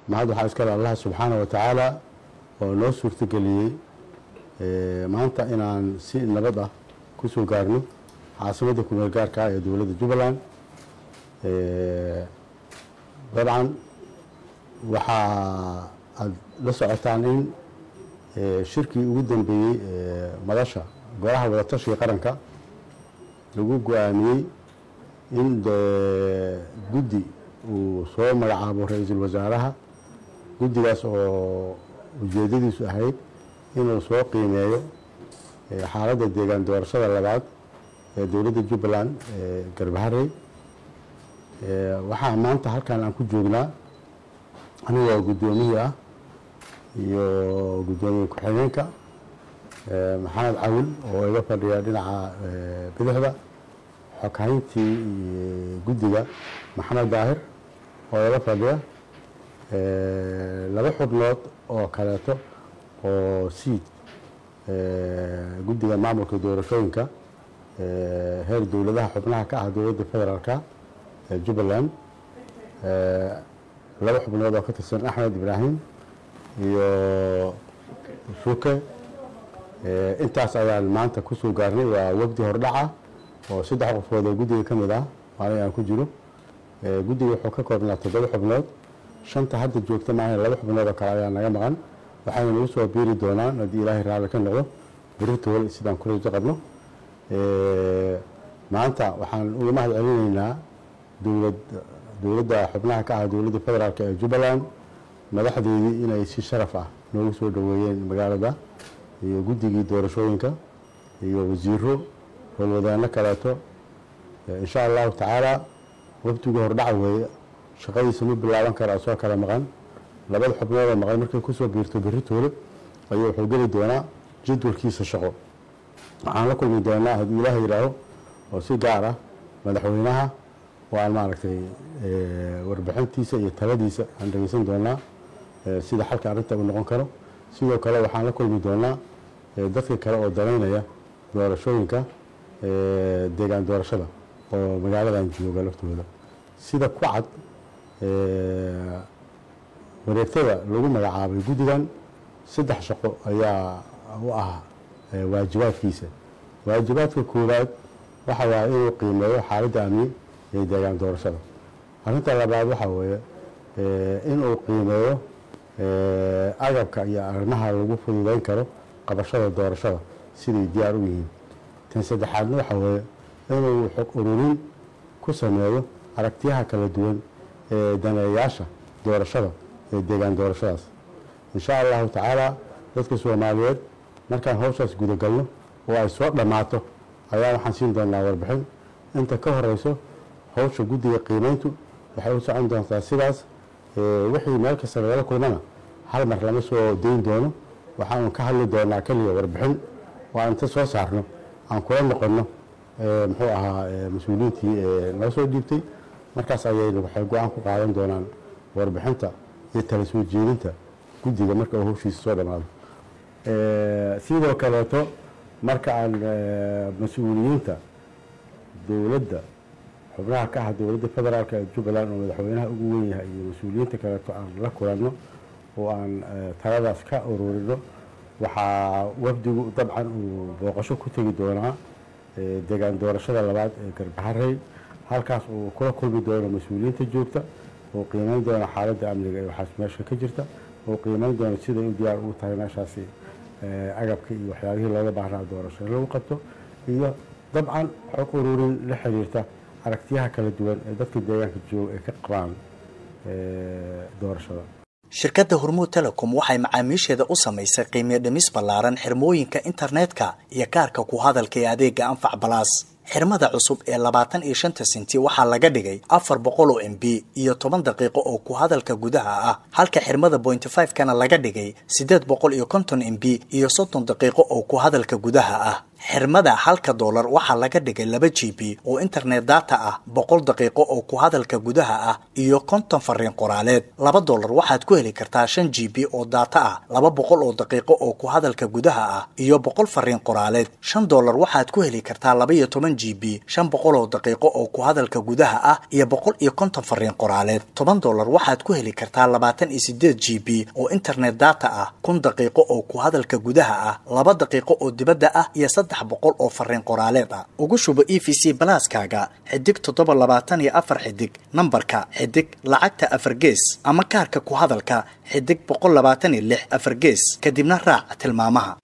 mahad waxaa iskale allah subxaana wa tacaala oo noo suurtageliyey maanta inaan si nabad ah kusoo gaarno caasimadda kumeel gaarka ah ee dowladda jubbaland dabcan waxaa aada la socotaan in shirkii ugu dambeeyey madasha golaha wadatashiga qaranka lagu go-aamiyey in guddi uu soo magacaabo ra-iisul wasaaraha guddigaas oo ujeedadiisu ahayd inuu soo qiimeeyo xaaladda deegaan doorashada labaad ee dowladda jubbaland ee garbaharey waxaa maanta halkan aan ku joognaa anigoo guddoomiyii ah iyo guddoomiye ku-xigeenka maxamed cawil oo iga fadhiya dhinaca bidixda xoghayntii guddiga maxamed daahir oo iga fadhiya laba xubnood oo kaleeto oo siid guddiga maamulka doorashooyinka heer dowladaha xubnaha ka ah dowladda federaalka ee jubbaland laba xubnood oo ka tirsan axmed ibraahim iyo suke intaas ayaan maanta kusoo gaarnay waa wafdi hordhaca oo saddex qofood oo guddiga ka mid ah maalin aan ku jiro guddiga wuxuu ka koobnaa toddoba xubnood shanta hadda joogta maahan laba xubnood oo kale ayaa naga maqan waxayna nagu soo biiri doonaan haddii ilaahay raalli ka noqdo beritool sidaan ku rajo qabno maanta waxaan uga mahad celinaynaa dowlad dowladda xubnaha ka ah dowladda federaalk ee jubbaland madaxdeedii inay si sharaf ah noogu soo dhoweeyeen magaalada iyo guddigii doorashooyinka iyo wasiiro howlwadaano kaleeto insha allahu tacaala waftigii hordhaca weeye shaqadiisa ma bilaaban karaa soo kala maqan labada xubnoodoo maqan markay kusoo biirto beritoole ayuu wuxuu geli doonaa jadwalkiisa shaqo waxaan la kulmi doonaa haddii ilaah yidhaaho oo si gaar ah madaxweynaha oo aan maaragtay warbixintiisa iyo taladiisa aan dhegeysan doonaa sida xalka arrinta uu noqon karo sidoo kale waxaan la kulmi doonaa dadka kale oo danaynaya doorashooyinka deegaan doorashada oo magaaladan jooga laftooda sida ku cad wareegtada lagu magacaabay guddigan saddex shaqo ayaa u ah waajibaadkiisa waajibaadka koowaad waxa waaye inuu qiimeeyo xaaladda amni ee deegaan doorashada arrinta labaad waxaa weeye inuu qiimeeyo agabka iyo arrimaha lagu fududeyn karo qabashada doorashada siday diyaar u yihiin tan saddexaadna waxaa weeye inuu xog ururin ku sameeyo aragtiyaha kala duwan ee daneeyaasha doorashada ee deegaan doorashadaas insha allahu tacaala dadka soomaaliyeed markaan hawshaas gudagalno oo ay soo dhammaato ayaa waxaan siin doonaa warbixin inta ka horeyso hawsha guddiga qiimeyntu waxay u socon doontaa sidaas wixii meel kasta lagala kulmana hal mar lama soo dayn doono waxaanu ka hadli doonaa keliya warbixin oo aan inta soo saarno aan kula noqonno muxuu ahaa mas-uuliyiintii nala soo dhiibtay markaas ayaynu waxay go-aan ku qaadan doonaan warbixinta iyo tala soo jeedinta guddiga marka uu hawshiisa soo dhammaado sidoo kaleeto marka aan mas-uuliyiinta dowladda xubnaha ka ah dowladda federaalk ee jubbaland oo madaxweynaha ugu weyn yahay iyo mas-uuliyiinta kaleeto aan la kulanno oo aan taladaas ka ururino waxaa wafdigu dabcan uu booqasho ku tegi doonaa deegaan doorashada labaad ee garbaharey halkaas uu kula kulmi doono mas-uuliyiinta joogta oo qiimeyn doona xaaladda amniga ee waxaas meesha ka jirta oo qiimeyn doona siday u diyaar ugu tahay meeshaasi agabka iyo waxyaabihii looga baahnaa doorasho lagu qabto iyo dabcan xog ururin la xiriirta aragtiyaha kala duwan ee dadka deegaanka jooga ay ka qabaan doorashada shirkadda hormuud telecom waxay macaamiisheeda u samaysay qiimiyo dhimis ballaaran xirmooyinka internetka iyo kaarka ku hadalka ee adeega anfac balaas xirmada cusub ee labaatan iyo shanta senti waxaa laga dhigay afar boqol oo m b iyo toban daqiiqo oo ku hadalka gudaha ah halka xirmada bointy five kana laga dhigay siddeed boqol iyo konton m b iyo soddon daqiiqo oo ku hadalka gudaha ah xirmada halka doolar waxaa laga dhigay laba g b oo internet data ah boqol daqiiqo oo ku hadalka gudaha ah iyo konton fariin qoraaleed laba doolar waxaad ku heli kartaa shan g b oo data ah laba boqol oo daqiiqo oo ku hadalka gudaha ah iyo boqol fariin qoraaleed shan doolar waxaad ku heli kartaa laba iyo toban g b shan boqol oo daqiiqo oo ku hadalka gudaha ah iyo boqol iyo konton fariin qoraaleed toban doolar waxaad ku heli kartaa labaatan iyo sideed g b oo internet data ah kun daqiiqo oo ku hadalka gudaha ah laba daqiiqo oo dibadda ah iyo saddex boqol oo fariin qoraaleed ah ugu shubo e v c balaaskaaga xidig toddoba labaatan iyo afar xidig nambarka xidig lacagta afar gees ama kaarka ku hadalka xidig boqol labaatan iyo lix afar gees kadibna raac tilmaamaha